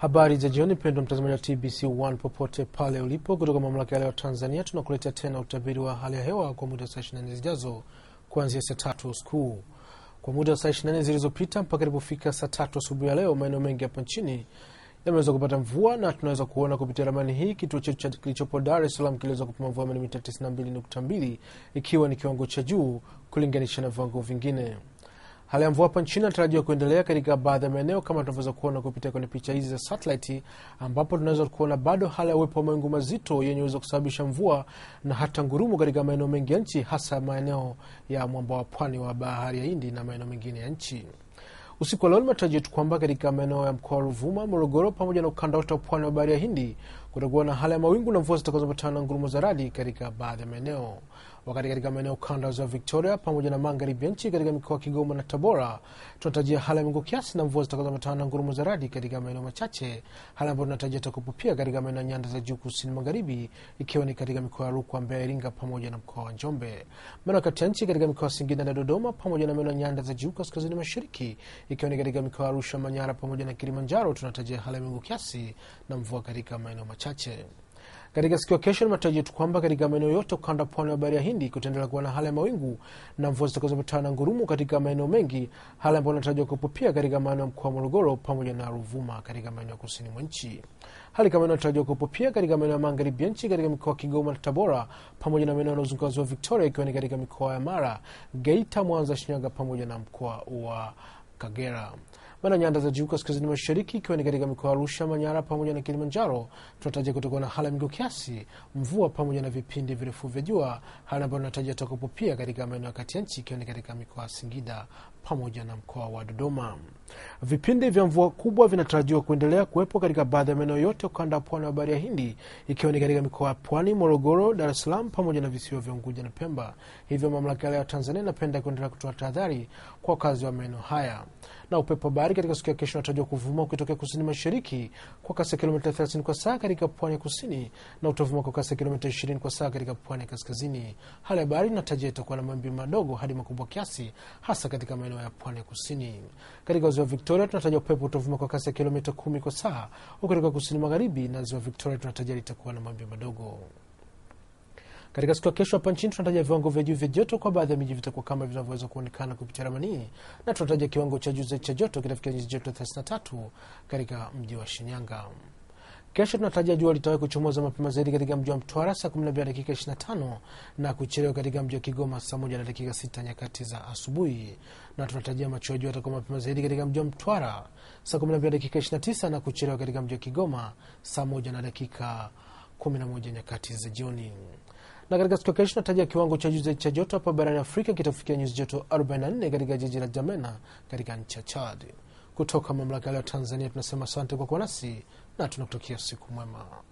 Habari za jioni, mpendwa mtazamaji wa TBC One popote pale ulipo, kutoka mamlaka ya leo Tanzania, tunakuletea tena utabiri wa hali ya hewa kwa muda wa saa 24 zijazo kuanzia saa tatu usiku. Kwa muda wa saa 24 zilizopita mpaka ilipofika saa tatu asubuhi ya leo, maeneo mengi hapa nchini yameweza kupata mvua na tunaweza kuona kupitia ramani hii kituo chetu kilichopo Dar es Salaam kiliweza kupima mvua milimita 92.2 ikiwa ni kiwango cha juu kulinganisha na viwango vingine. Hali ya mvua hapa nchini inatarajiwa kuendelea katika baadhi ya maeneo kama tunavyoweza kuona kupitia kwenye picha hizi za satellite, ambapo tunaweza kuona bado hali ya uwepo wa mawingu mazito yenye uwezo kusababisha mvua na hata ngurumo katika maeneo mengi ya nchi, hasa maeneo ya mwamba wa pwani wa bahari ya Hindi na maeneo mengine ya nchi. Usiku wa leo limetarajia tu kwamba katika maeneo ya mkoa wa Ruvuma, Morogoro pamoja na ukanda wote wa pwani wa bahari ya Hindi kutakuwa na hali ya mawingu na mvua zitakazoambatana na ngurumo za radi katika baadhi ya maeneo, wakati katika maeneo ukanda wa ziwa Victoria pamoja na magharibi ya nchi katika mikoa ya Kigoma na Tabora tunatarajia hali ya mawingu kiasi na mvua zitakazoambatana na ngurumo za radi katika maeneo machache, hali ambayo tunatarajia takupo pia katika maeneo ya nyanda za juu kusini magharibi, ikiwa ni katika mikoa ya Rukwa, Mbeya, Iringa pamoja na mkoa wa Njombe. Maeneo kati ya nchi katika mikoa ya Singida na Dodoma pamoja na maeneo ya nyanda za juu kaskazini mashariki, ikiwa ni katika mikoa ya Arusha, Manyara pamoja na Kilimanjaro, tunatarajia hali ya mawingu kiasi na mvua katika maeneo machache. Katika siku ya kesho ni matarajio tu kwamba katika maeneo yote ukanda pwani wa bahari ya Hindi kutaendelea kuwa na hali ya mawingu na mvua zitakazopatana na ngurumo katika maeneo mengi, hali ambayo inatarajiwa kuwepo pia katika maeneo ya mkoa wa Morogoro pamoja na Ruvuma katika maeneo ya kusini mwa nchi. Hali kama inatarajiwa kuwepo pia katika maeneo ya magharibi ya nchi katika mikoa ya Kigoma na Tabora pamoja na maeneo yanayozunguka ziwa Victoria, ikiwa ni katika mikoa ya Mara, Geita, Mwanza, Shinyanga pamoja na mkoa wa Kagera maana nyanda za juu kaskazini mashariki ikiwa ni katika mikoa ya Arusha, Manyara pamoja na Kilimanjaro, tunatarajia kutakuwa na hali ya mawingu kiasi, mvua pamoja na vipindi virefu vya jua, hali ambayo tunatarajia takapo pia katika maeneo ya kati ya nchi ikiwa ni katika mikoa ya Singida pamoja na mkoa wa Dodoma. Vipindi vya mvua kubwa vinatarajiwa kuendelea kuwepo katika baadhi ya maeneo yote ukanda wa pwani wa bahari ya Hindi, ikiwa ni katika mikoa ya Pwani, Morogoro, Dar es Salaam pamoja na visiwa vya Unguja na Pemba. Hivyo mamlaka ya Tanzania inapenda kuendelea kutoa tahadhari kwa wakazi wa maeneo haya. Na upepo wa bahari katika siku ya kesho unatarajiwa kuvuma ukitokea kusini mashariki kwa kasi ya kilomita 30 kwa saa katika pwani ya kusini na utavuma kwa kasi ya kilomita 20 kwa saa katika pwani ya kaskazini. Hali ya bahari inatarajia itakuwa na mawimbi madogo hadi makubwa kiasi, hasa katika maeneo ya pwani ya kusini. Katika ziwa Victoria tunatarajia upepo utavuma kwa kasi ya kilomita 10 kwa saa, huku katika kusini magharibi na ziwa Victoria tunatarajia litakuwa na mawimbi madogo. Katika siku ya kesho hapa nchini tunatarajia viwango vya juu vya joto kwa baadhi ya miji vitakuwa kama vinavyoweza kuonekana kupitia ramani, na tunatarajia kiwango cha juu zaidi cha joto kitafikia nyuzi joto 33 katika mji wa Shinyanga. Kesho tunatarajia jua litawahi kuchomoza mapema zaidi katika mji wa Mtwara saa 12 dakika 25 na kuchelewa katika mji wa Kigoma saa 1 na dakika 6 nyakati za asubuhi, na tunatarajia machweo jua yatakuwa mapema zaidi katika mji wa Mtwara saa 12 dakika 29 na kuchelewa katika mji wa Kigoma saa 1 na dakika 11 nyakati za jioni na katika siku ya kesho natarajia kiwango cha juu zaidi cha joto hapa barani Afrika kitafikia nyuzi joto 44 katika jiji la Jamena katika nchi ya Chad. Kutoka mamlaka ya Tanzania tunasema asante kwa kuwa nasi na tunakutakia siku mwema.